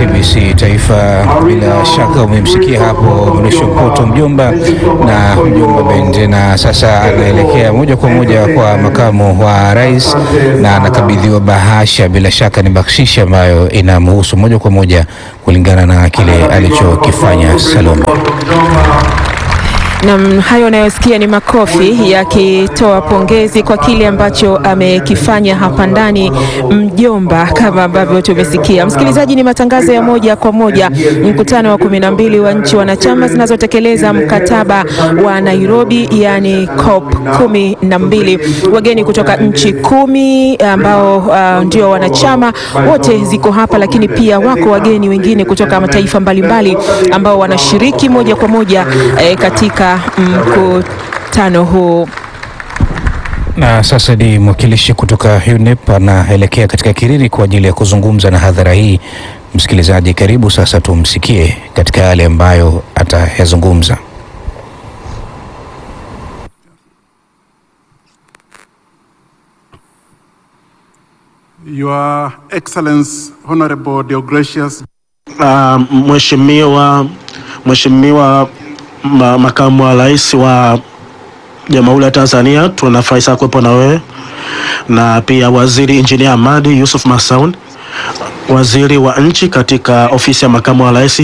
TBC Taifa. Bila shaka umemsikia hapo Mrisho Mpoto Mjomba na Mjomba Bende, na sasa anaelekea moja kwa moja kwa makamu wa rais na anakabidhiwa bahasha. Bila shaka ni bakshishi ambayo inamhusu moja kwa moja kulingana na kile alichokifanya Salome. Na hayo unayosikia ni makofi yakitoa pongezi kwa kile ambacho amekifanya hapa ndani mjomba, kama ambavyo tumesikia. Msikilizaji, ni matangazo ya moja kwa moja, mkutano wa kumi na mbili wa nchi wanachama zinazotekeleza mkataba wa Nairobi, yani COP kumi na mbili. Wageni kutoka nchi kumi ambao uh, ndio wanachama wote ziko hapa, lakini pia wako wageni wengine kutoka mataifa mbalimbali ambao wanashiriki moja kwa moja eh, katika mkutano huu. Na sasa ni mwakilishi kutoka UNEP anaelekea katika Kiriri kwa ajili ya kuzungumza na hadhara hii. Msikilizaji, karibu sasa, tumsikie katika yale ambayo atayazungumza. Your Excellence Honorable Deogratius Uh, Mheshimiwa Mheshimiwa ma, makamu wa rais wa Jamhuri ya Tanzania, tunafurahi sana kuwepo na wewe na pia Waziri Engineer Ahmadi Yusuf Masaun, waziri wa nchi katika ofisi ya makamu wa rais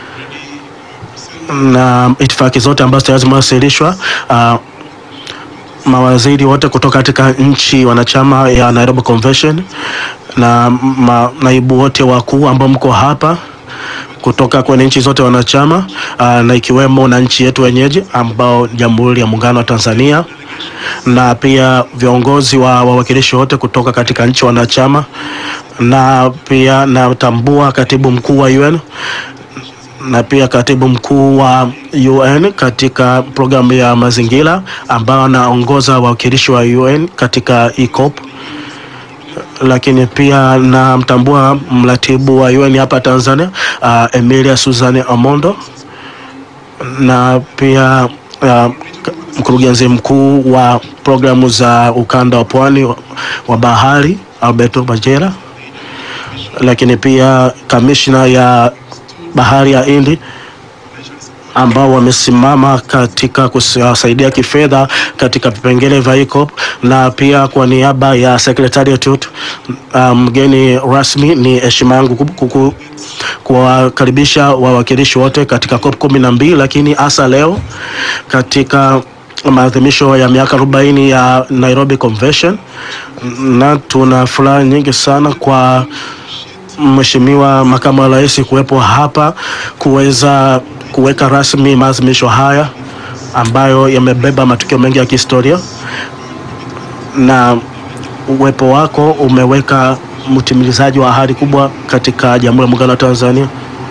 na itifaki zote ambazo tayari zimewasilishwa uh, mawaziri wote kutoka katika nchi wanachama ya Nairobi Convention na ma, naibu wote wakuu ambao mko hapa kutoka kwenye nchi zote wanachama uh, na ikiwemo na nchi yetu wenyeji ambao Jamhuri ya Muungano wa Tanzania na pia viongozi wa wawakilishi wote kutoka katika nchi wanachama, na pia natambua katibu mkuu wa UN na pia katibu mkuu wa UN katika programu ya mazingira ambao anaongoza wawakilishi wa UN katika ECOP lakini pia namtambua mratibu wa UN hapa Tanzania uh, Emilia Suzanne Amondo na pia uh, mkurugenzi mkuu wa programu za ukanda wa pwani wa, wa bahari Alberto Bajera, lakini pia kamishna ya bahari ya Hindi ambao wamesimama katika kusaidia kifedha katika vipengele vya ECOP na pia kwa niaba ya Secretariat mgeni um, rasmi, ni heshima yangu kuwakaribisha wawakilishi wote katika COP kumi na mbili, lakini hasa leo katika maadhimisho ya miaka 40 ya Nairobi Convention, na tuna furaha nyingi sana kwa Mheshimiwa makamu wa rais kuwepo hapa kuweza kuweka rasmi maadhimisho haya ambayo yamebeba matukio mengi ya kihistoria, na uwepo wako umeweka mtimilizaji wa ahadi kubwa katika Jamhuri ya Muungano wa Tanzania.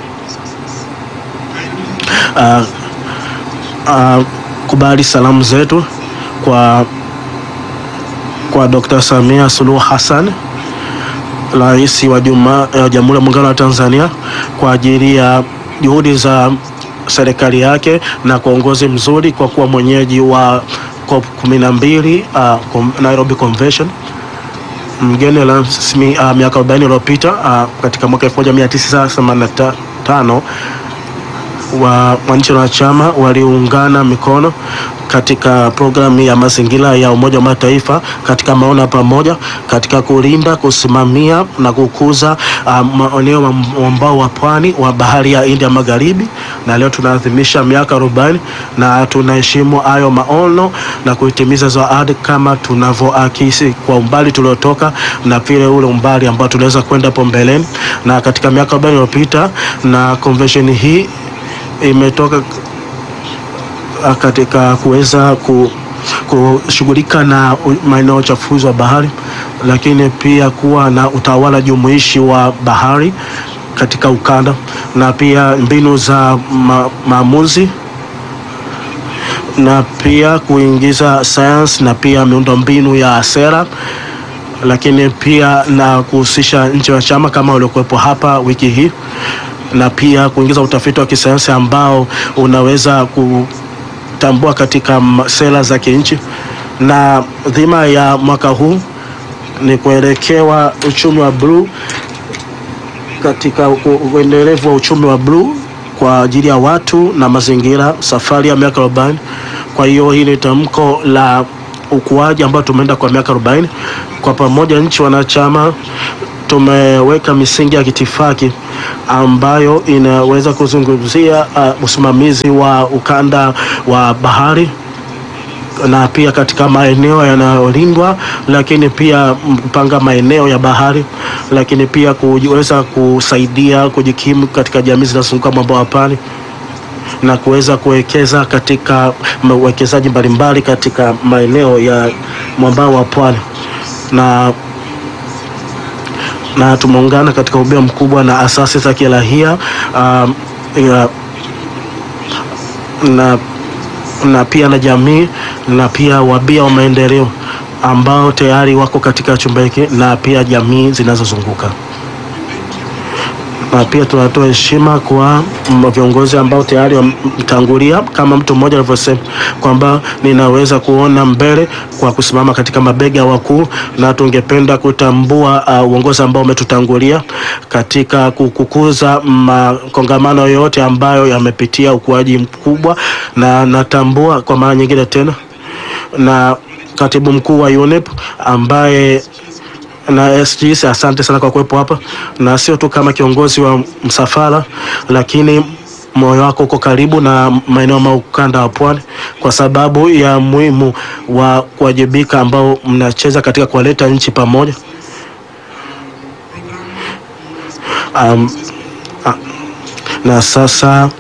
Uh, uh, kubali salamu zetu kwa, kwa Dr. Samia Suluhu Hassan Rais wa Jamhuri ya Muungano wa Tanzania kwa ajili ya juhudi za serikali yake na kwa uongozi mzuri kwa kuwa mwenyeji wa COP 12 uh, Nairobi Convention, mgeni rasmi uh, miaka 40 iliyopita uh, katika mwaka 1985 wa wananchi wanachama waliungana mikono katika programu ya mazingira ya Umoja wa Mataifa katika maono ya pamoja katika kulinda, kusimamia na kukuza maeneo uh, mwambao wa pwani wa bahari ya India Magharibi, na leo tunaadhimisha miaka 40 na tunaheshimu hayo maono na kuitimiza hizo ahadi kama tunavyoakisi kwa umbali tuliotoka na vile ule umbali ambao tunaweza kwenda hapo mbeleni, na katika miaka 40 iliyopita na convention hii imetoka katika kuweza kushughulika na maeneo ya uchafuzi wa bahari, lakini pia kuwa na utawala jumuishi wa bahari katika ukanda na pia mbinu za ma maamuzi na pia kuingiza sayansi na pia miundombinu ya sera, lakini pia na kuhusisha nchi wanachama kama waliokuwepo hapa wiki hii na pia kuingiza utafiti wa kisayansi ambao unaweza kutambua katika sera za kinchi, na dhima ya mwaka huu ni kuelekewa uchumi wa bluu katika u- uendelevu wa uchumi wa bluu kwa ajili ya watu na mazingira, safari ya miaka 40. Kwa hiyo hii ni tamko la ukuaji ambao tumeenda kwa miaka 40. Kwa pamoja nchi wanachama tumeweka misingi ya kitifaki ambayo inaweza kuzungumzia uh, usimamizi wa ukanda wa bahari na pia katika maeneo yanayolindwa, lakini pia kupanga maeneo ya bahari, lakini pia kuweza kusaidia kujikimu katika jamii zinazozunguka mwambao wa pwani na kuweza kuwekeza katika uwekezaji mbalimbali katika maeneo ya mwambao wa pwani na na tumeungana katika ubia mkubwa na asasi za kirahia um, ya, na na pia na jamii na pia wabia wa maendeleo ambao tayari wako katika chumba hiki na pia jamii zinazozunguka na pia tunatoa heshima kwa mm, viongozi ambao tayari wametangulia, kama mtu mmoja alivyosema kwamba ninaweza kuona mbele kwa kusimama katika mabega ya wakuu, na tungependa kutambua uh, uongozi ambao umetutangulia katika kukuza makongamano yote ambayo yamepitia ukuaji mkubwa, na natambua kwa mara nyingine tena na katibu mkuu wa UNEP ambaye na SGS, asante sana kwa kuwepo hapa, na sio tu kama kiongozi wa msafara, lakini moyo wako uko karibu na maeneo ya ukanda wa pwani, kwa sababu ya muhimu wa kuwajibika ambao mnacheza katika kuwaleta nchi pamoja. Um, ah, na sasa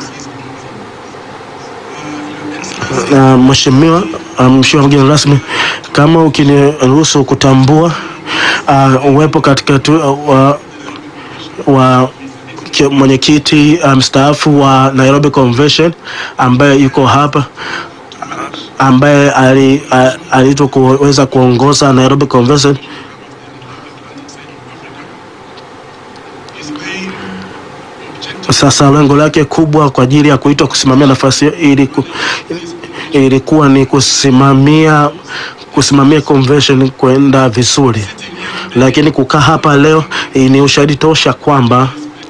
na mheshimiwa um, mheshimiwa mgeni rasmi, kama ukiniruhusu kutambua uh, uwepo katika tu, uh, wa, wa ki- mwenyekiti uh, mstaafu wa Nairobi Convention ambaye yuko hapa ambaye ali- a- aliitwa kuweza kuongoza Nairobi Convention Sasa lengo lake kubwa kwa ajili ya kuitwa kusimamia nafasi hiyo iliku, ilikuwa ni kusimamia kusimamia convention kwenda vizuri, lakini kukaa hapa leo eh, ni ushahidi tosha kwamba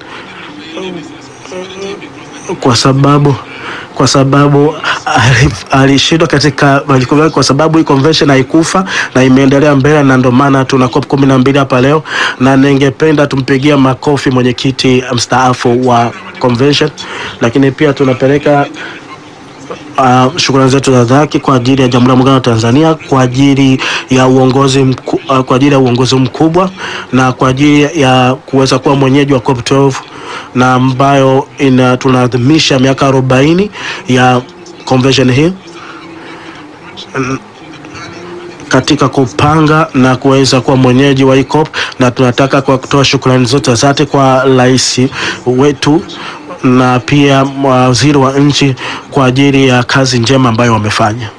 kwa sababu kwa sababu ali- alishindwa katika majukumu yake, kwa sababu hii convention haikufa na imeendelea mbele, na ndio maana tuna COP kumi na mbili hapa leo, na ningependa tumpigia makofi mwenyekiti mstaafu wa convention, lakini pia tunapeleka Uh, shukrani zetu za dhati kwa ajili ya Jamhuri ya Muungano wa Tanzania kwa ajili ya uongozi mku, uh, kwa ajili ya uongozi mkubwa na kwa ajili ya kuweza kuwa mwenyeji wa COP12 na ambayo ina tunaadhimisha miaka 40 ya convention hii katika kupanga na kuweza kuwa mwenyeji wa hii COP na tunataka kwa kutoa shukrani zote za dhati kwa rais wetu na pia waziri wa nchi kwa ajili ya kazi njema ambayo wamefanya.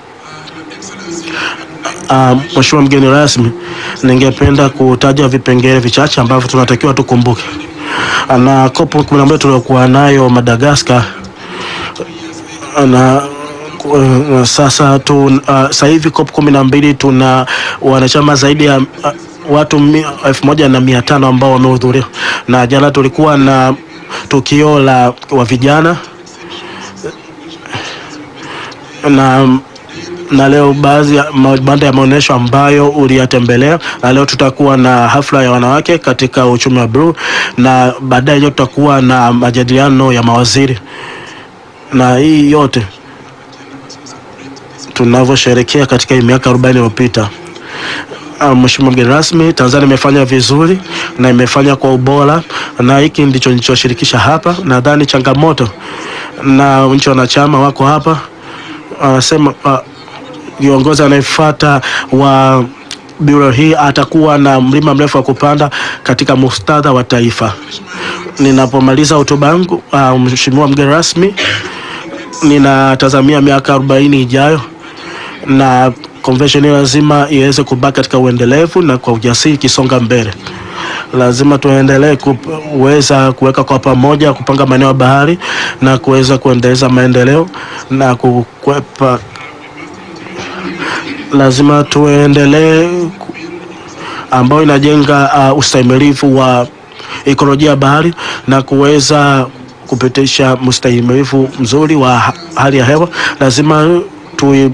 Uh, Mheshimiwa mgeni rasmi, ningependa kutaja vipengele vichache ambavyo tunatakiwa tukumbuke. Na COP 11 tuliokuwa nayo Madagascar na uh, sasa tu uh, sasa hivi COP 12 tuna wanachama zaidi ya uh, watu mi- elfu moja na mia tano ambao wamehudhuria, na jana tulikuwa na tukio la wa vijana na na leo baadhi ya mabanda ya maonyesho ambayo uliyatembelea, na leo tutakuwa na hafla ya wanawake katika uchumi wa bluu, na baadaye leo tutakuwa na majadiliano ya mawaziri, na hii yote tunavyosherekea katika hii miaka 40 iliyopita. Ah, Mheshimiwa mgeni rasmi, Tanzania imefanya vizuri na imefanya kwa ubora, na hiki ndicho nilichoshirikisha hapa. Nadhani changamoto na nchi wanachama wako hapa, wanasema ah, viongozi anayefuata wa biro hii atakuwa na mlima mrefu wa kupanda katika muktadha wa taifa. Ninapomaliza hotuba yangu, ah, Mheshimiwa mgeni rasmi, ninatazamia miaka 40 ijayo na convention hii lazima iweze kubaki katika uendelevu na kwa ujasiri ikisonga mbele. Lazima tuendelee kuweza kuweka kwa pamoja, kupanga maeneo ya bahari na kuweza kuendeleza maendeleo na kukwepa. Lazima tuendelee ku- ambayo inajenga uh, ustahimilivu wa ikolojia ya bahari na kuweza kupitisha mustahimilivu mzuri wa ha- hali ya hewa, lazima tu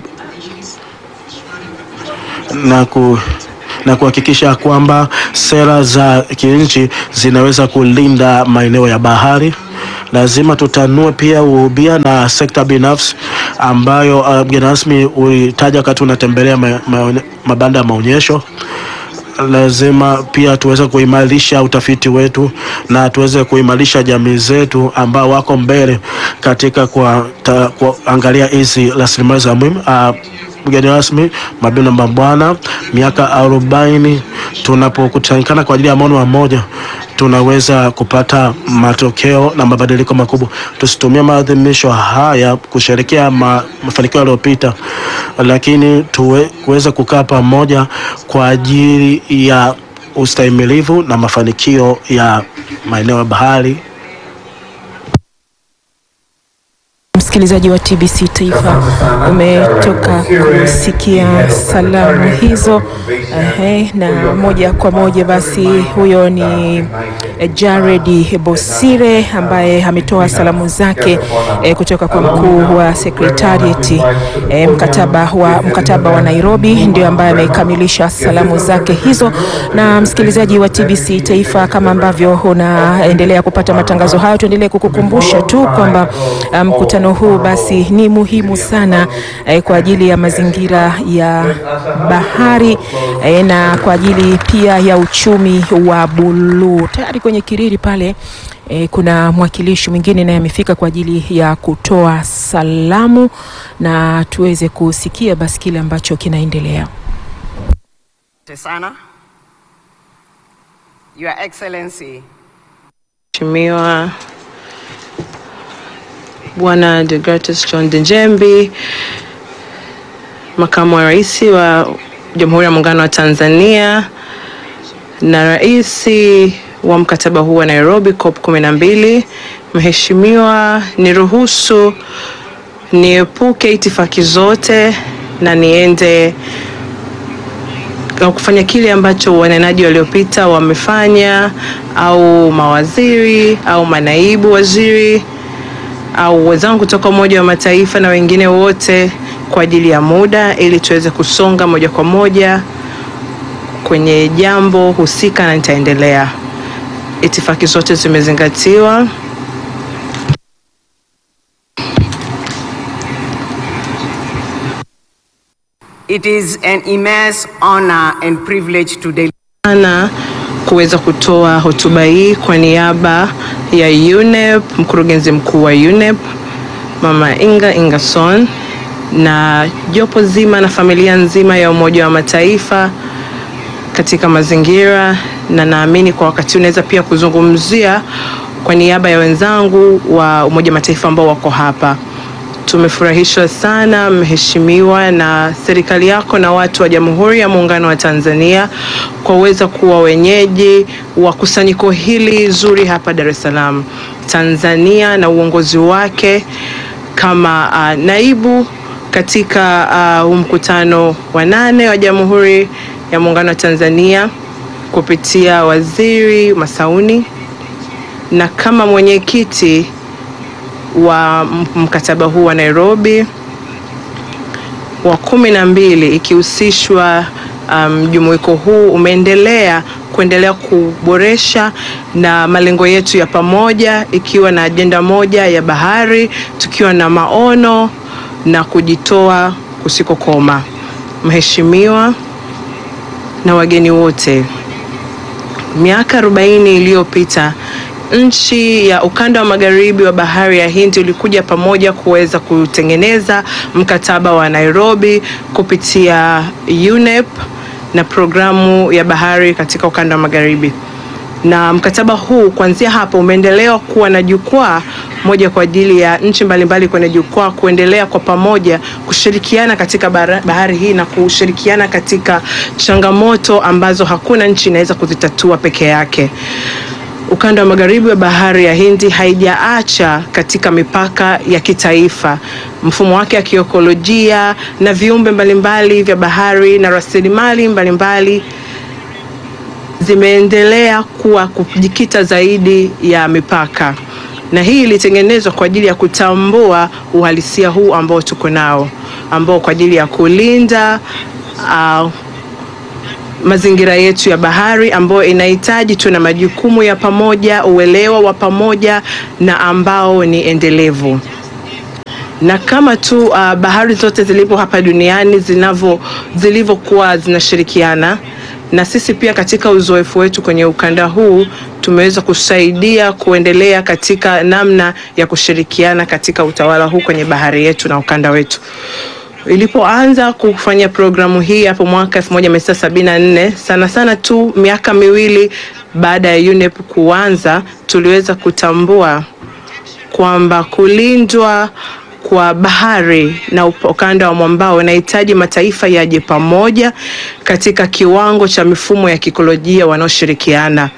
na ku na kuhakikisha kwamba sera za kinchi zinaweza kulinda maeneo ya bahari. Lazima tutanue pia uhubia na sekta binafsi ambayo uh, mgeni rasmi ulitaja wakati unatembelea ma, ma, mabanda ya maonyesho lazima pia tuweze kuimarisha utafiti wetu na tuweze kuimarisha jamii zetu ambao wako mbele katika kwa, ta, kuangalia hizi rasilimali za muhimu. Uh, mgeni rasmi, mabibi na mabwana, miaka arobaini tunapokutanikana kwa ajili ya maono mamoja tunaweza kupata matokeo na mabadiliko makubwa. Tusitumie maadhimisho haya kusherekea ma, mafanikio yaliyopita, lakini tuwe, kuweza kukaa pamoja kwa ajili ya ustahimilivu na mafanikio ya maeneo ya bahari Msikilizaji wa TBC Taifa, umetoka kusikia salamu hizo ehe, na moja kwa moja basi, huyo ni eh, Jared Bosire ambaye ametoa salamu zake eh, kutoka kwa mkuu wa secretariat eh, mkataba wa mkataba wa Nairobi, ndio ambaye amekamilisha salamu zake hizo. Na msikilizaji wa TBC Taifa, kama ambavyo unaendelea kupata matangazo hayo, tuendelee kukukumbusha tu kwamba ah, mkutano huu basi ni muhimu sana eh, kwa ajili ya mazingira ya bahari eh, na kwa ajili pia ya uchumi wa buluu. Tayari kwenye kiriri pale eh, kuna mwakilishi mwingine naye amefika kwa ajili ya kutoa salamu na tuweze kusikia basi kile ambacho kinaendelea. Asante sana. Your Excellency, Mheshimiwa Bwana Degratus John Dejembi, Makamu wa Rais wa Jamhuri ya Muungano wa Tanzania na Rais wa mkataba huu wa Nairobi COP 12, Mheshimiwa, niruhusu niepuke itifaki zote na niende au kufanya kile ambacho wanenaji waliopita wamefanya au mawaziri au manaibu waziri au wenzangu kutoka Umoja wa Mataifa na wengine wote kwa ajili ya muda, ili tuweze kusonga moja kwa moja kwenye jambo husika, na nitaendelea. Itifaki zote zimezingatiwa. it is an immense honor and privilege to deliver sana kuweza kutoa hotuba hii kwa niaba ya UNEP, mkurugenzi mkuu wa UNEP Mama Inga Ingerson na jopo zima na familia nzima ya Umoja wa Mataifa katika mazingira, na naamini kwa wakati huu naweza pia kuzungumzia kwa niaba ya wenzangu wa Umoja wa Mataifa ambao wako hapa. Tumefurahishwa sana mheshimiwa, na serikali yako na watu wa Jamhuri ya Muungano wa Tanzania kwa uweza kuwa wenyeji wa kusanyiko hili zuri hapa Dar es Salaam, Tanzania, na uongozi wake kama uh, naibu katika huu uh, mkutano wa nane wa Jamhuri ya Muungano wa Tanzania kupitia Waziri Masauni na kama mwenyekiti wa mkataba huu wa Nairobi wa kumi na mbili ikihusishwa mjumuiko um, huu umeendelea kuendelea kuboresha na malengo yetu ya pamoja, ikiwa na ajenda moja ya bahari, tukiwa na maono na kujitoa kusikokoma. Mheshimiwa na wageni wote, miaka 40 iliyopita nchi ya ukanda wa magharibi wa bahari ya Hindi ulikuja pamoja kuweza kutengeneza mkataba wa Nairobi kupitia UNEP na programu ya bahari katika ukanda wa magharibi. Na mkataba huu kuanzia hapo umeendelea kuwa na jukwaa moja kwa ajili ya nchi mbalimbali kwenye jukwaa kuendelea kwa pamoja kushirikiana katika bahari hii na kushirikiana katika changamoto ambazo hakuna nchi inaweza kuzitatua peke yake. Ukanda wa magharibi wa bahari ya Hindi haijaacha katika mipaka ya kitaifa. Mfumo wake wa kiekolojia na viumbe mbalimbali vya bahari na rasilimali mbalimbali zimeendelea kuwa kujikita zaidi ya mipaka, na hii ilitengenezwa kwa ajili ya kutambua uhalisia huu ambao tuko nao, ambao kwa ajili ya kulinda uh, mazingira yetu ya bahari ambayo inahitaji tuna majukumu ya pamoja, uelewa wa pamoja na ambao ni endelevu na kama tu uh, bahari zote zilivyo hapa duniani zinavyo zilivyokuwa zinashirikiana na sisi pia katika uzoefu wetu kwenye ukanda huu tumeweza kusaidia kuendelea katika namna ya kushirikiana katika utawala huu kwenye bahari yetu na ukanda wetu. Ilipoanza kufanya programu hii hapo mwaka 1974 sana sana tu miaka miwili baada ya UNEP kuanza, tuliweza kutambua kwamba kulindwa kwa bahari na ukanda wa mwambao unahitaji mataifa yaje pamoja katika kiwango cha mifumo ya kikolojia wanaoshirikiana,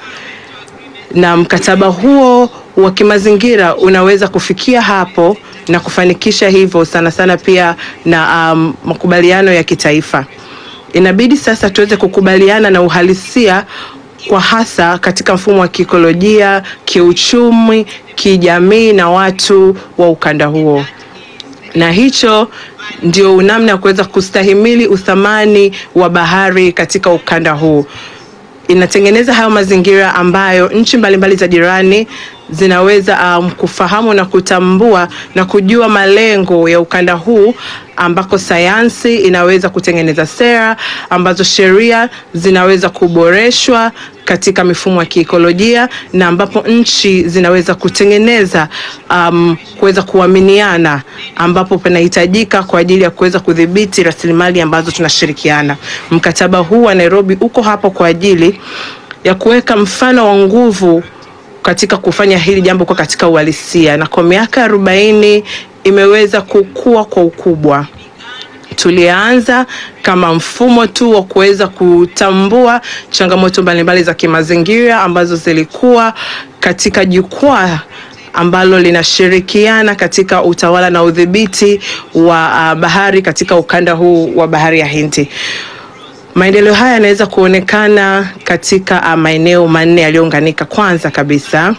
na mkataba huo wa kimazingira unaweza kufikia hapo na kufanikisha hivyo, sana sana pia na um, makubaliano ya kitaifa. Inabidi sasa tuweze kukubaliana na uhalisia kwa hasa katika mfumo wa kiikolojia, kiuchumi, kijamii na watu wa ukanda huo na hicho ndio namna ya kuweza kustahimili uthamani wa bahari katika ukanda huu. Inatengeneza hayo mazingira ambayo nchi mbalimbali za jirani zinaweza um, kufahamu na kutambua na kujua malengo ya ukanda huu ambako sayansi inaweza kutengeneza sera ambazo sheria zinaweza kuboreshwa katika mifumo ya kiikolojia na ambapo nchi zinaweza kutengeneza um, kuweza kuaminiana ambapo panahitajika kwa ajili ya kuweza kudhibiti rasilimali ambazo tunashirikiana. Mkataba huu wa Nairobi uko hapo kwa ajili ya kuweka mfano wa nguvu katika kufanya hili jambo kwa katika uhalisia, na kwa miaka arobaini imeweza kukua kwa ukubwa. Tulianza kama mfumo tu wa kuweza kutambua changamoto mbalimbali za kimazingira ambazo zilikuwa katika jukwaa ambalo linashirikiana katika utawala na udhibiti wa uh, bahari katika ukanda huu wa bahari ya Hindi. Maendeleo haya yanaweza kuonekana katika uh, maeneo manne yaliyounganika. Kwanza kabisa,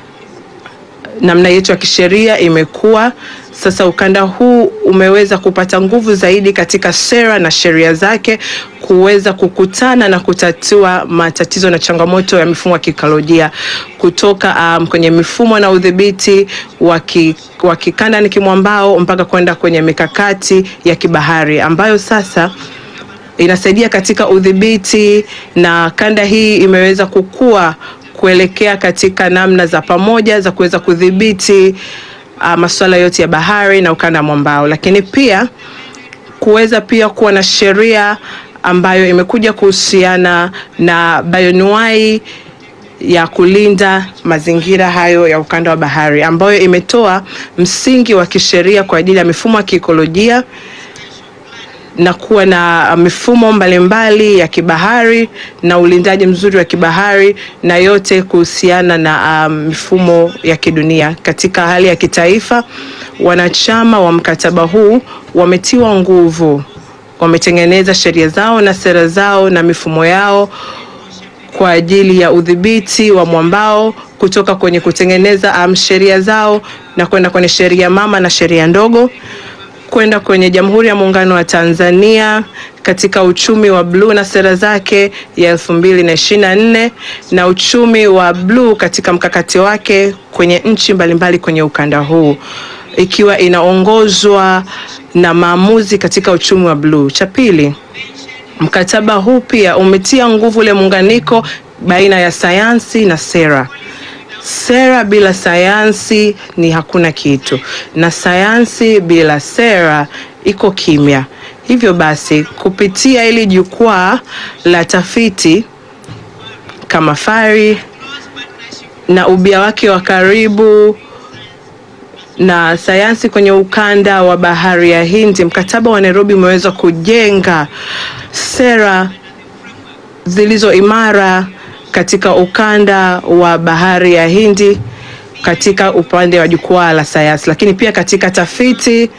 namna yetu ya kisheria imekuwa sasa, ukanda huu umeweza kupata nguvu zaidi katika sera na sheria zake kuweza kukutana na kutatua matatizo na changamoto ya mifumo ya kiikolojia kutoka um, kwenye mifumo na udhibiti wa kikanda ni kimwambao mpaka kwenda kwenye mikakati ya kibahari ambayo sasa inasaidia katika udhibiti na kanda hii imeweza kukua kuelekea katika namna za pamoja za kuweza kudhibiti uh, masuala yote ya bahari na ukanda mwambao, lakini pia kuweza pia kuwa na sheria ambayo imekuja kuhusiana na bioanuwai ya kulinda mazingira hayo ya ukanda wa bahari ambayo imetoa msingi wa kisheria kwa ajili ya mifumo ya kiikolojia na kuwa na mifumo mbalimbali ya kibahari na ulindaji mzuri wa kibahari na yote kuhusiana na um, mifumo ya kidunia. Katika hali ya kitaifa, wanachama wa mkataba huu wametiwa nguvu, wametengeneza sheria zao na sera zao na mifumo yao kwa ajili ya udhibiti wa mwambao kutoka kwenye kutengeneza um, sheria zao na kwenda kwenye sheria mama na sheria ndogo kwenda kwenye Jamhuri ya Muungano wa Tanzania katika uchumi wa bluu na sera zake ya elfu mbili na ishirini na nne na uchumi wa bluu katika mkakati wake kwenye nchi mbalimbali kwenye ukanda huu ikiwa inaongozwa na maamuzi katika uchumi wa bluu. Cha pili, mkataba huu pia umetia nguvu ule muunganiko baina ya sayansi na sera. Sera bila sayansi ni hakuna kitu, na sayansi bila sera iko kimya. Hivyo basi, kupitia hili jukwaa la tafiti kama FARI na ubia wake wa karibu na sayansi kwenye ukanda wa bahari ya Hindi, mkataba wa Nairobi umeweza kujenga sera zilizo imara katika ukanda wa bahari ya Hindi katika upande wa jukwaa la sayansi, lakini pia katika tafiti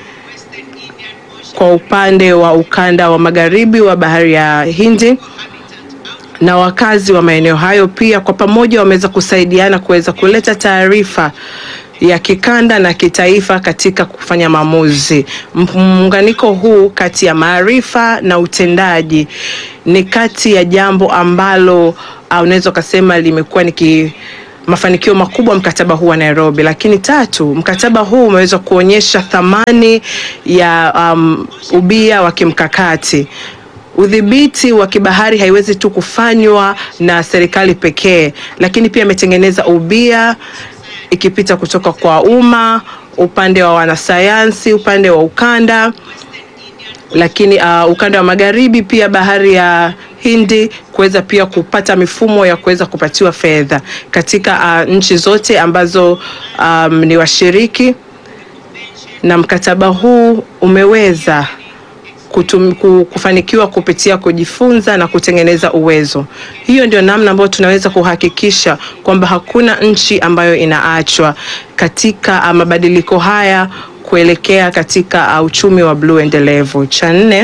kwa upande wa ukanda wa magharibi wa bahari ya Hindi na wakazi wa maeneo hayo pia kwa pamoja wameweza kusaidiana kuweza kuleta taarifa ya kikanda na kitaifa katika kufanya maamuzi. Muunganiko huu kati ya maarifa na utendaji ni kati ya jambo ambalo uh, unaweza ukasema limekuwa ni ki mafanikio makubwa mkataba huu wa Nairobi. Lakini tatu, mkataba huu umeweza kuonyesha thamani ya um, ubia wa kimkakati. Udhibiti wa kibahari haiwezi tu kufanywa na serikali pekee, lakini pia imetengeneza ubia ikipita kutoka kwa umma, upande wa wanasayansi, upande wa ukanda, lakini uh, ukanda wa magharibi pia bahari ya Hindi kuweza pia kupata mifumo ya kuweza kupatiwa fedha katika uh, nchi zote ambazo um, ni washiriki, na mkataba huu umeweza kutum, ku- kufanikiwa kupitia kujifunza na kutengeneza uwezo. Hiyo ndio namna ambayo tunaweza kuhakikisha kwamba hakuna nchi ambayo inaachwa katika uh, mabadiliko haya kuelekea katika uh, uchumi wa bluu endelevu. Cha nne,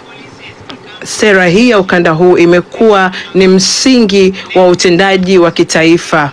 sera hii ya ukanda huu imekuwa ni msingi wa utendaji wa kitaifa.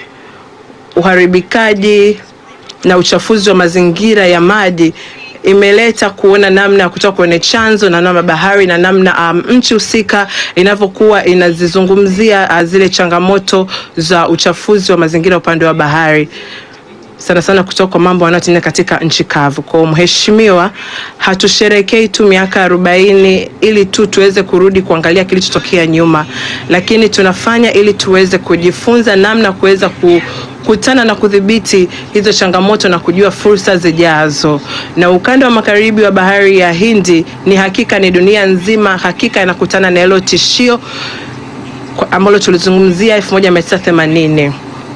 Uharibikaji na uchafuzi wa mazingira ya maji imeleta kuona namna ya kutoka kwenye chanzo na namna bahari na namna um, nchi husika inavyokuwa inazizungumzia uh, zile changamoto za uchafuzi wa mazingira upande wa bahari sana sana kutoka kwa mambo yanayotendeka katika nchi kavu. Kwa mheshimiwa, hatusherekei tu miaka arobaini ili tu tuweze kurudi kuangalia kilichotokea nyuma, lakini tunafanya ili tuweze kujifunza namna ya kuweza ku kutana na kudhibiti hizo changamoto na kujua fursa zijazo. Na ukanda wa magharibi wa bahari ya Hindi ni hakika ni dunia nzima hakika inakutana na hilo tishio kwa- ambalo tulizungumzia 1980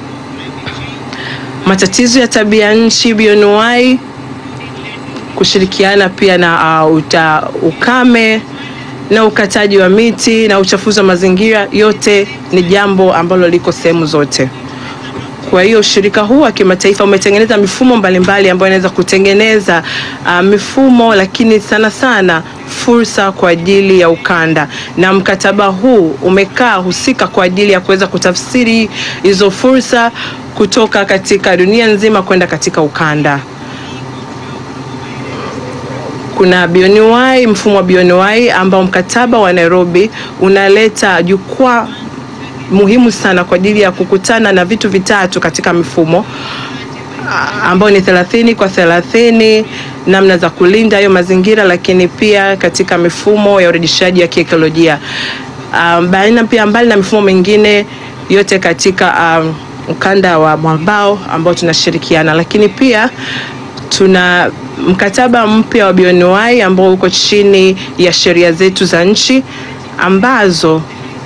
matatizo ya tabia nchi bioanuwai, kushirikiana pia na uh, uta, ukame na ukataji wa miti na uchafuzi wa mazingira, yote ni jambo ambalo liko sehemu zote. Kwa hiyo ushirika huu wa kimataifa umetengeneza mifumo mbalimbali ambayo inaweza kutengeneza uh, mifumo, lakini sana sana fursa kwa ajili ya ukanda, na mkataba huu umekaa husika kwa ajili ya kuweza kutafsiri hizo fursa kutoka katika dunia nzima kwenda katika ukanda. Kuna BioNUI, mfumo wa BioNUI ambao mkataba wa Nairobi unaleta jukwaa muhimu sana kwa ajili ya kukutana na vitu vitatu katika mifumo ah, ambao ni 30 kwa 30, namna za kulinda hayo mazingira, lakini pia katika mifumo ya urejeshaji ya kiekolojia um, baina pia mbali na mifumo mingine yote katika um, ukanda wa mwambao ambao tunashirikiana, lakini pia tuna mkataba mpya wa BioNUI ambao uko chini ya sheria zetu za nchi ambazo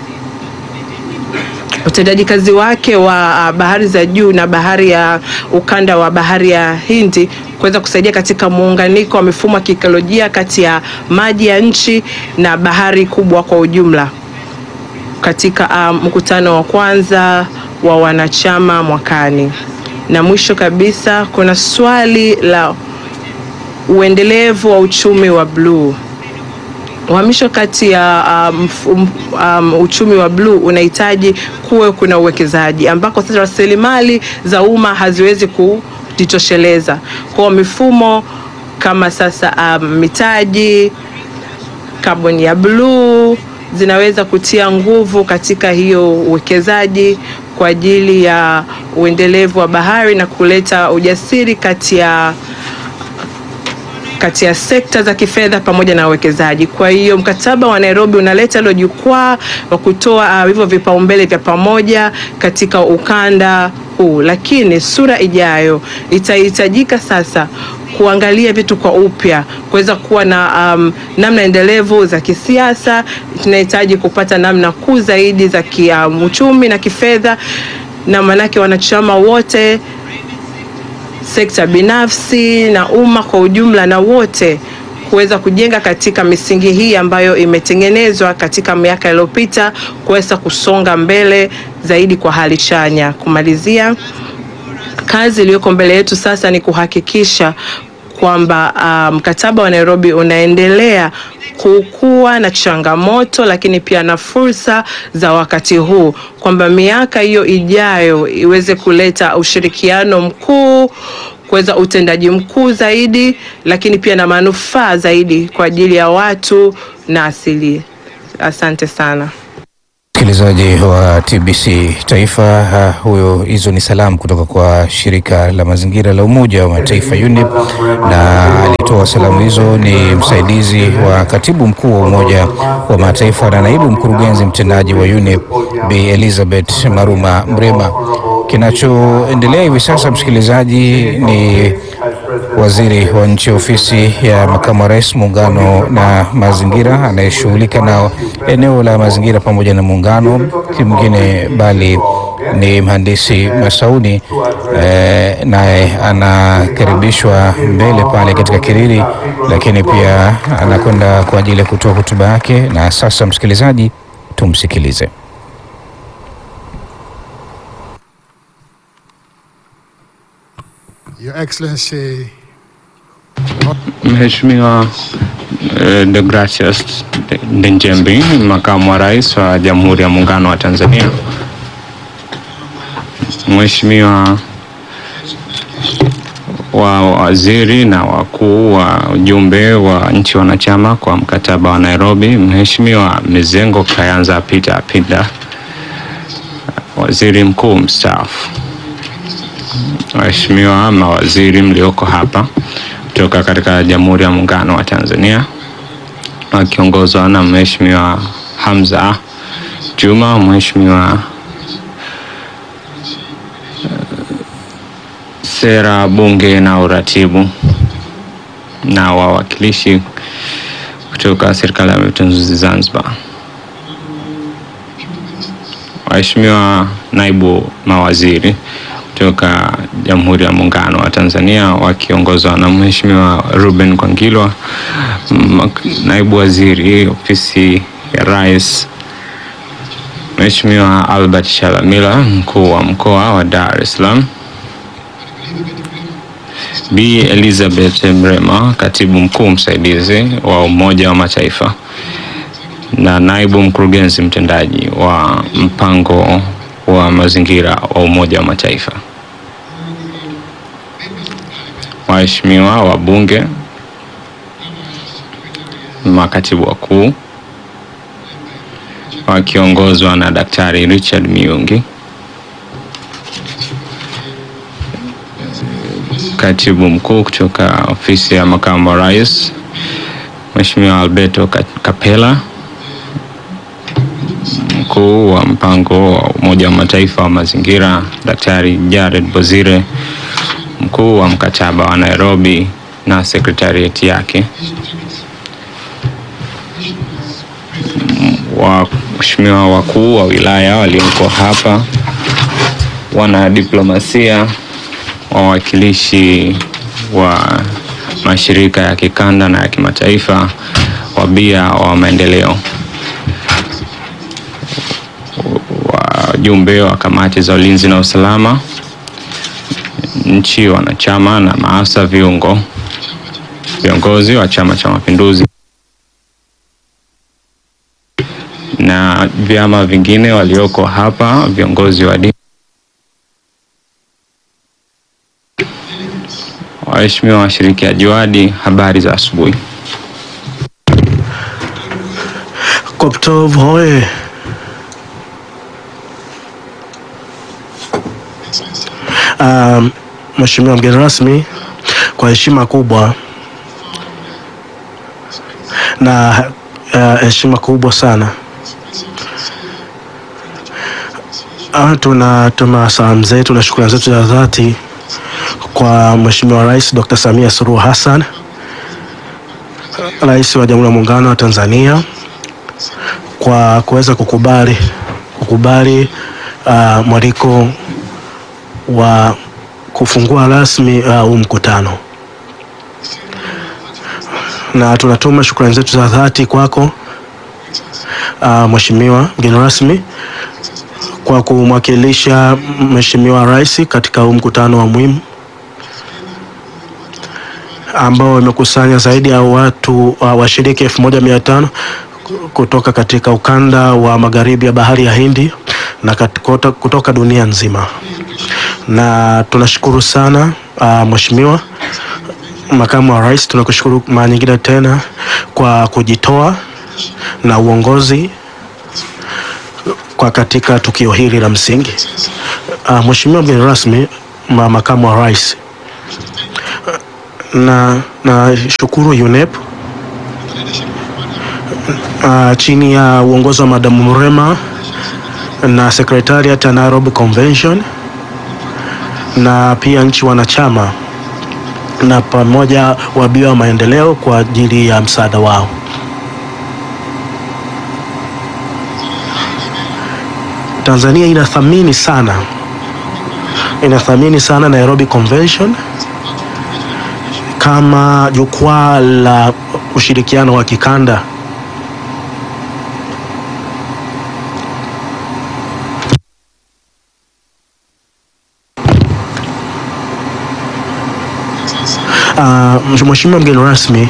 utendaji kazi wake wa uh, bahari za juu na bahari ya ukanda wa bahari ya Hindi kuweza kusaidia katika muunganiko wa mifumo ya kiekolojia kati ya maji ya nchi na bahari kubwa kwa ujumla katika uh, mkutano wa kwanza wa wanachama mwakani. Na mwisho kabisa kuna swali la uendelevu wa uchumi wa bluu. Uhamisho kati ya um, um, um, uchumi wa bluu unahitaji kuwe kuna uwekezaji ambako sasa rasilimali za umma haziwezi kujitosheleza. Kwa mifumo kama sasa um, mitaji, kaboni ya bluu zinaweza kutia nguvu katika hiyo uwekezaji kwa ajili ya uendelevu wa bahari na kuleta ujasiri kati ya kati ya sekta za kifedha pamoja na uwekezaji. Kwa hiyo mkataba wa Nairobi unaleta hilo jukwaa wa kutoa uh, hivyo vipaumbele vya pamoja katika ukanda huu, lakini sura ijayo itahitajika sasa kuangalia vitu kwa upya, kuweza kuwa na um, namna endelevu za kisiasa. Tunahitaji kupata namna kuu zaidi za kiuchumi na kifedha, na maanake wanachama wote sekta binafsi na umma kwa ujumla na wote kuweza kujenga katika misingi hii ambayo imetengenezwa katika miaka iliyopita kuweza kusonga mbele zaidi kwa hali chanya. Kumalizia, kazi iliyoko mbele yetu sasa ni kuhakikisha kwamba uh, mkataba wa Nairobi unaendelea kukuwa na changamoto lakini pia na fursa za wakati huu, kwamba miaka hiyo ijayo iweze kuleta ushirikiano mkuu kuweza utendaji mkuu zaidi, lakini pia na manufaa zaidi kwa ajili ya watu na asili. Asante sana. Msikilizaji wa TBC Taifa, uh, huyo hizo ni salamu kutoka kwa shirika la mazingira la Umoja wa Mataifa UNEP, na alitoa salamu hizo ni msaidizi wa katibu mkuu wa Umoja wa Mataifa na naibu mkurugenzi mtendaji wa UNEP Bi Elizabeth Maruma Mrema. Kinachoendelea hivi sasa, msikilizaji, ni waziri wa nchi ofisi ya makamu wa rais muungano na mazingira anayeshughulika na eneo la mazingira pamoja na muungano, si mwingine bali ni mhandisi Masauni eh, naye anakaribishwa mbele pale katika kiriri, lakini pia anakwenda kwa ajili ya kutoa hotuba yake. Na sasa, msikilizaji, tumsikilize. Your Excellency, Mheshimiwa eh, Deogratias Ndejembi, makamu wa rais wa Jamhuri ya Muungano wa Tanzania, Mheshimiwa wa waziri na wakuu wa ujumbe wa nchi wanachama kwa mkataba wa Nairobi, Mheshimiwa Mizengo Kayanza Peter Pinda, waziri mkuu mstaafu, waheshimiwa mawaziri mlioko hapa kutoka katika Jamhuri ya Muungano wa Tanzania wakiongozwa na Mheshimiwa Hamza Juma, Mheshimiwa sera, bunge na uratibu na wawakilishi kutoka Serikali ya Mapinduzi Zanzibar, waheshimiwa naibu mawaziri kutoka Jamhuri ya Muungano wa Tanzania wakiongozwa na Mheshimiwa Ruben Kwangilwa, naibu waziri ofisi ya Rais, Mheshimiwa Albert Shalamila, mkuu wa mkoa wa Dar es Salaam, Bi Elizabeth Mrema, katibu mkuu msaidizi wa Umoja wa Mataifa na naibu mkurugenzi mtendaji wa mpango wa mazingira wa Umoja wa Mataifa, waheshimiwa wabunge, makatibu wakuu wakiongozwa na Daktari Richard Miungi, katibu mkuu kutoka ofisi ya makamu wa rais, Mheshimiwa Alberto Kapela, mkuu wa mpango wa Umoja wa Mataifa wa mazingira Daktari Jared Bozire, mkuu wa mkataba wa Nairobi na sekretarieti yake, waheshimiwa wakuu wa wilaya walioko hapa, wanadiplomasia, wawakilishi wa mashirika ya kikanda na ya kimataifa, wabia wa maendeleo wajumbe wa kamati za ulinzi na usalama, nchi wanachama na maafisa viungo, viongozi wa Chama cha Mapinduzi na vyama vingine walioko hapa, viongozi wa dini, waheshimiwa washirikiaji wadi, habari za asubuhi. Koptov hoye! Um, Mheshimiwa mgeni rasmi, kwa heshima kubwa na uh, heshima kubwa sana uh, tunatuma salamu zetu na shukrani zetu za dhati kwa Mheshimiwa Rais Dr. Samia Suluhu Hassan, Rais wa Jamhuri ya Muungano wa Tanzania kwa kuweza kukubali kukubali uh, mwaliko wa kufungua rasmi huu uh, mkutano na tunatuma shukrani zetu za dhati kwako uh, Mheshimiwa mgeni rasmi kwa kumwakilisha Mheshimiwa Rais katika huu mkutano wa muhimu ambao imekusanya zaidi ya watu uh, washiriki elfu moja mia tano kutoka katika ukanda wa magharibi ya bahari ya Hindi na katikota, kutoka dunia nzima, na tunashukuru sana uh, Mheshimiwa Makamu wa Rais, tunakushukuru mara nyingine tena kwa kujitoa na uongozi kwa katika tukio hili la msingi. Uh, Mheshimiwa mgeni rasmi, ma Makamu wa Rais, na na shukuru UNEP uh, chini ya uongozi wa Madamu Mrema na Secretariat ya Nairobi Convention na pia nchi wanachama na pamoja wabia wa maendeleo kwa ajili ya msaada wao. Tanzania inathamini sana inathamini sana Nairobi Convention kama jukwaa la ushirikiano wa kikanda. Uh, Mheshimiwa mgeni rasmi,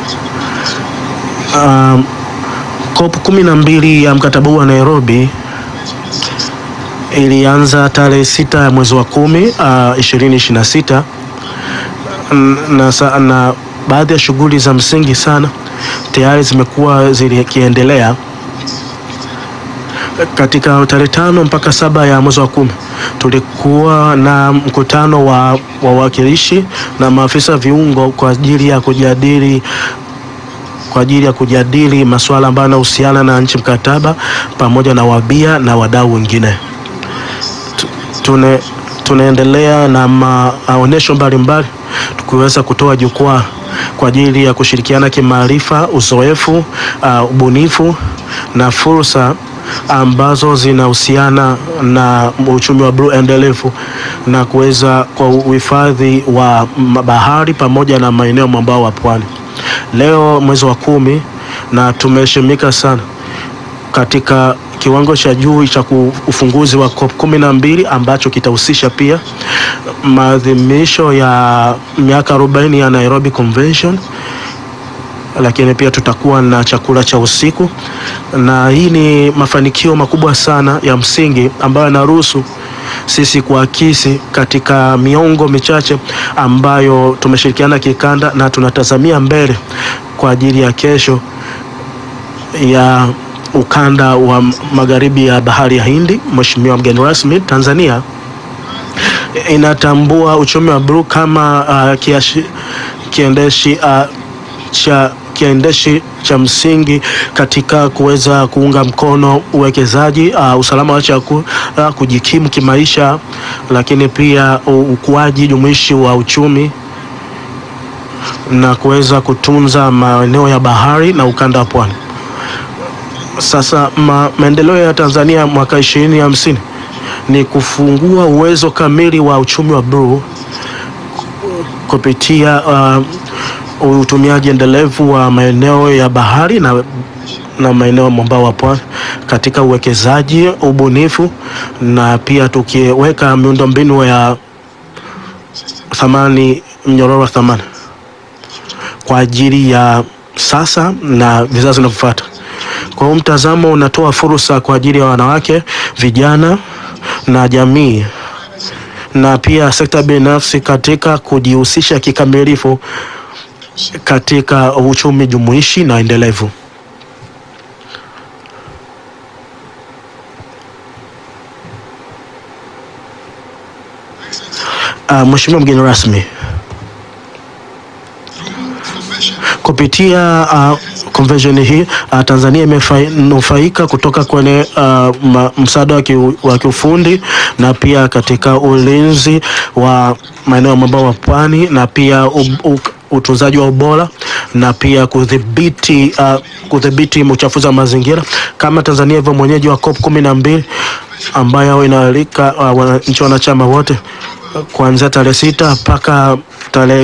uh, COP kumi na mbili ya mkataba huu wa Nairobi ilianza tarehe sita ya mwezi wa kumi ishirini ishirini na sita na, sa- na baadhi ya shughuli za msingi sana tayari zimekuwa zikiendelea katika tarehe tano mpaka saba ya mwezi wa kumi tulikuwa na mkutano wa wawakilishi na maafisa viungo kwa ajili ya kujadili kwa ajili ya kujadili masuala ambayo yanahusiana na nchi mkataba pamoja na wabia na wadau wengine. Tu- Tune, tunaendelea na maonyesho mbalimbali tukiweza kutoa jukwaa kwa ajili ya kushirikiana kimaarifa, uzoefu, uh, ubunifu na fursa ambazo zinahusiana na uchumi wa bluu endelevu na kuweza kwa uhifadhi wa ma- bahari pamoja na maeneo mwambao wa pwani. Leo mwezi wa kumi, na tumeheshimika sana katika kiwango cha juu cha ku- ufunguzi wa COP kumi na mbili ambacho kitahusisha pia maadhimisho ya miaka 40 ya Nairobi Convention, lakini pia tutakuwa na chakula cha usiku, na hii ni mafanikio makubwa sana ya msingi ambayo yanaruhusu sisi kuakisi katika miongo michache ambayo tumeshirikiana kikanda na tunatazamia mbele kwa ajili ya kesho ya ukanda wa magharibi ya bahari ya Hindi. Mheshimiwa mgeni rasmi, Tanzania inatambua uchumi wa bluu kama uh, kiashi, kiendeshi uh, cha kiendeshi cha msingi katika kuweza kuunga mkono uwekezaji uh, usalama wa chakula uh, kujikimu kimaisha, lakini pia u- ukuaji jumuishi wa uchumi na kuweza kutunza maeneo ya bahari na ukanda wa pwani. Sasa ma, maendeleo ya Tanzania mwaka 2050 ni kufungua uwezo kamili wa uchumi wa bluu kupitia uh, utumiaji endelevu wa maeneo ya bahari na, na maeneo mwambao wa pwani katika uwekezaji, ubunifu na pia tukiweka miundombinu ya thamani, mnyororo wa thamani kwa ajili ya sasa na vizazi vinavyofuata. Kwa hiyo mtazamo unatoa fursa kwa ajili ya wanawake, vijana na jamii na pia sekta binafsi katika kujihusisha kikamilifu katika uchumi jumuishi na endelevu. Uh, Mheshimiwa mgeni rasmi, kupitia uh, convention hii uh, Tanzania imenufaika kutoka kwenye uh, ma- msaada wa kiu- wa kiufundi na pia katika ulinzi wa maeneo mwambao wa pwani na pia u, u, utunzaji wa ubora na pia kudhibiti uh, kudhibiti uchafuzi wa mazingira kama Tanzania hivyo mwenyeji wa COP kumi na mbili ambayo inaalika uh, wana- nchi wanachama wote uh, kuanzia tarehe sita mpaka tarehe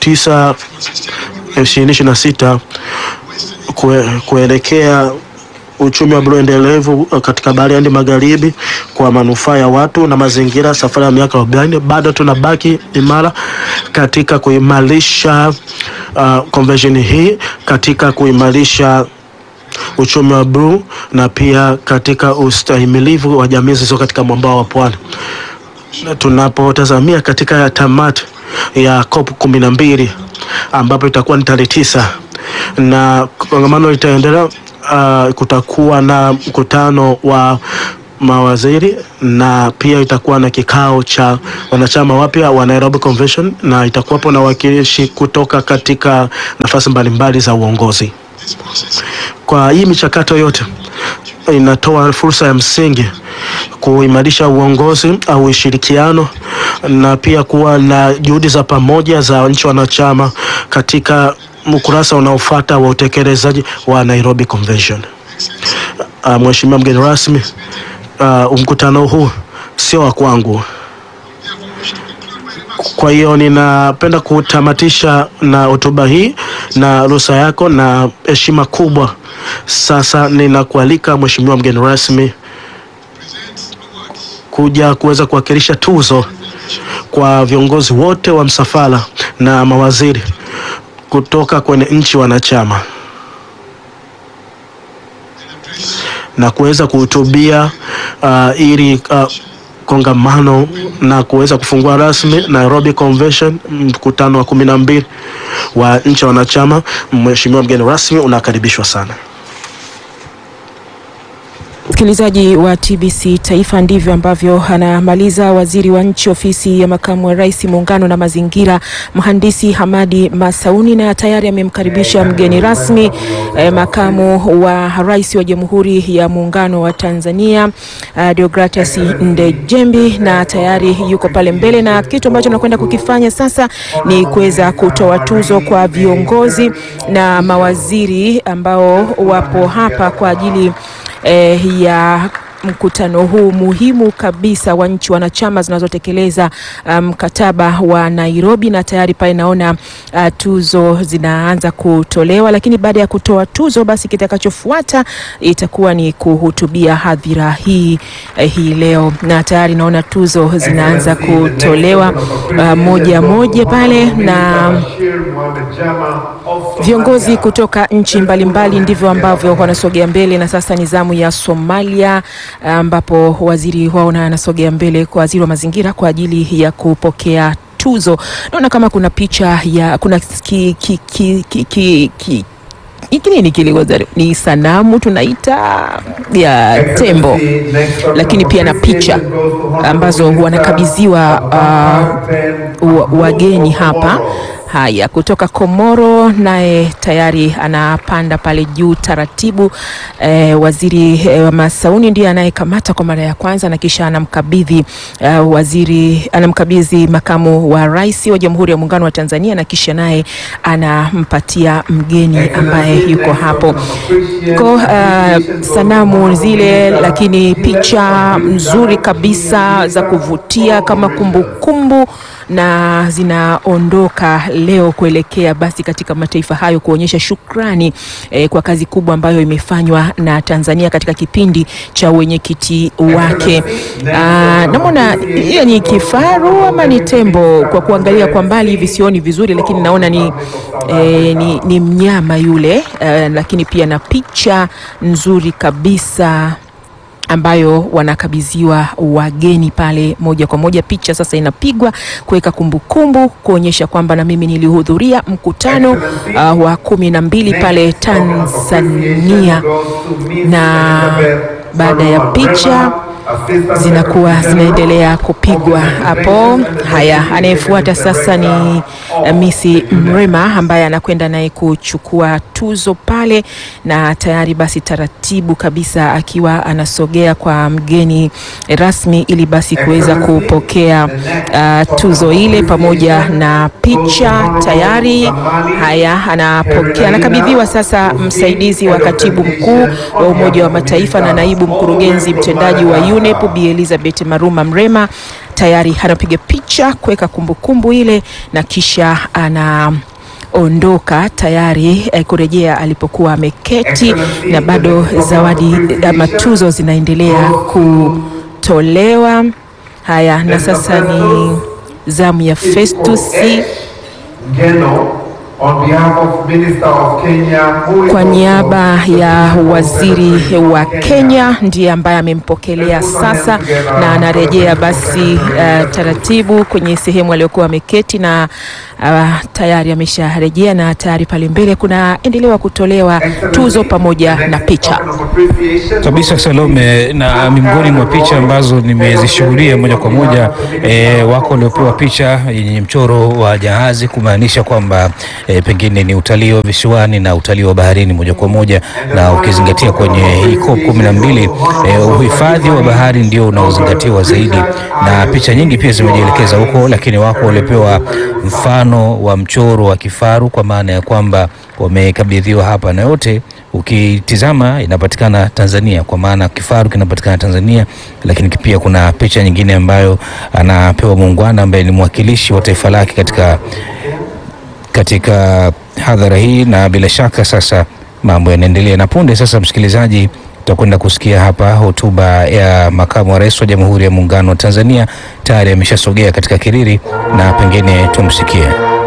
tisa ishirini ishirini na sita kue, kuelekea uchumi wa bluu endelevu katika bahari ya Hindi Magharibi kwa manufaa ya watu na mazingira, safari ya miaka 40. Bado tunabaki imara katika kuimarisha uh, convention hii katika kuimarisha uchumi wa bluu na pia katika ustahimilivu wa jamii zilizo katika mwambao wa pwani. Na Tunapotazamia katika tamati ya COP kumi na mbili ambapo itakuwa ni tarehe tisa na kongamano litaendelea. Uh, kutakuwa na mkutano wa mawaziri na pia itakuwa na kikao cha wanachama wapya wa Nairobi Convention na itakuwapo na wakilishi kutoka katika nafasi mbalimbali za uongozi. Kwa hii michakato yote inatoa fursa ya msingi kuimarisha uongozi au ushirikiano na pia kuwa na juhudi za pamoja za nchi wanachama katika ukurasa unaofuata wa utekelezaji wa Nairobi Convention. Uh, Mheshimiwa mgeni rasmi, uh, mkutano huu sio wa kwangu. Kwa hiyo ninapenda kutamatisha na hotuba hii na ruhusa yako na heshima kubwa. Sasa ninakualika Mheshimiwa mgeni rasmi kuja kuweza kuwakilisha tuzo kwa viongozi wote wa msafara na mawaziri kutoka kwenye nchi wanachama na kuweza kuhutubia uh, ili uh, kongamano na kuweza kufungua rasmi Nairobi Convention, mkutano wa kumi na mbili wa nchi wanachama. Mheshimiwa mgeni rasmi, unakaribishwa sana. Msikilizaji wa TBC Taifa, ndivyo ambavyo anamaliza waziri wa nchi ofisi ya makamu wa rais muungano na mazingira, mhandisi Hamadi Masauni, na tayari amemkaribisha mgeni rasmi eh, makamu wa rais wa Jamhuri ya Muungano wa Tanzania uh, Deogratias Ndejembi, na tayari yuko pale mbele, na kitu ambacho nakwenda kukifanya sasa ni kuweza kutoa tuzo kwa viongozi na mawaziri ambao wapo hapa kwa ajili eh, ya mkutano huu muhimu kabisa wa nchi wanachama zinazotekeleza mkataba um, wa Nairobi, na tayari pale naona uh, tuzo zinaanza kutolewa, lakini baada ya kutoa tuzo, basi kitakachofuata itakuwa ni kuhutubia hadhira hii eh, hii leo, na tayari naona tuzo zinaanza kutolewa uh, moja moja pale na viongozi kutoka nchi mbalimbali ndivyo ambavyo wanasogea mbele, na sasa ni zamu ya Somalia ambapo waziri wao na anasogea mbele kwa waziri wa mazingira kwa ajili ya kupokea tuzo. Naona kama kuna picha ya kuna ki, ki, ki, ki, ki, ki, hiki nini kile ni sanamu tunaita ya tembo, lakini pia na picha ambazo wanakabidhiwa uh, wageni hapa. Haya, kutoka Komoro naye tayari anapanda pale juu taratibu. E, waziri e, Masauni ndiye anayekamata kwa mara ya kwanza na kisha anamkabidhi uh, waziri anamkabidhi makamu wa rais wa Jamhuri ya Muungano wa Tanzania na kisha naye anampatia mgeni ambaye yuko hapo ko uh, sanamu zile, lakini picha nzuri kabisa za kuvutia kama kumbukumbu kumbu, na zinaondoka leo kuelekea basi katika mataifa hayo kuonyesha shukrani eh, kwa kazi kubwa ambayo imefanywa na Tanzania katika kipindi cha wenyekiti wake. Namwona hiyo ni kifaru ama ni tembo, kwa kuangalia kwa mbali hivi sioni vizuri, lakini naona ni, eh, ni, ni mnyama yule eh, lakini pia na picha nzuri kabisa ambayo wanakabidhiwa wageni pale moja kwa moja. Picha sasa inapigwa kuweka kumbukumbu, kuonyesha kwamba na mimi nilihudhuria mkutano uh, wa kumi na mbili pale Tanzania, na baada ya picha zinakuwa zinaendelea kupigwa hapo. Haya, anayefuata sasa ni Misi Mrema ambaye anakwenda naye kuchukua tuzo pale, na tayari basi taratibu kabisa akiwa anasogea kwa mgeni rasmi ili basi kuweza kupokea uh, tuzo ile pamoja na picha tayari. Haya, anapokea anakabidhiwa sasa msaidizi wa katibu mkuu wa Umoja wa Mataifa na naibu mkurugenzi mtendaji wa UNEP Bi Elizabeth Maruma Mrema tayari anapiga picha kuweka kumbukumbu ile na kisha ana ondoka tayari eh, kurejea alipokuwa ameketi, na bado zawadi ama tuzo zinaendelea kutolewa. Haya, na sasa ni zamu ya Festus kwa niaba ya waziri wa Kenya ndiye ambaye amempokelea sasa, na anarejea basi uh, taratibu kwenye sehemu aliyokuwa ameketi, na uh, tayari amesharejea, na tayari pale mbele kunaendelewa kutolewa tuzo pamoja na picha kabisa Salome, na miongoni mwa picha ambazo nimezishuhudia moja kwa moja e, wako waliopewa picha yenye mchoro wa jahazi kumaanisha kwamba e, pengine ni utalii wa visiwani na utalii wa baharini moja kwa moja, na ukizingatia kwenye hii COP kumi na mbili e, uhifadhi wa bahari ndio unaozingatiwa zaidi, na picha nyingi pia zimejielekeza huko, lakini wako waliopewa mfano wa mchoro wa kifaru kwa maana ya kwamba wamekabidhiwa hapa, na yote ukitizama inapatikana Tanzania, kwa maana kifaru kinapatikana Tanzania, lakini pia kuna picha nyingine ambayo anapewa muungwana ambaye ni mwakilishi wa taifa lake katika katika hadhara hii, na bila shaka sasa mambo yanaendelea, na punde sasa, msikilizaji, tutakwenda kusikia hapa hotuba ya makamu wa rais wa Jamhuri ya Muungano wa Tanzania. Tayari ameshasogea katika kiriri na pengine tumsikie.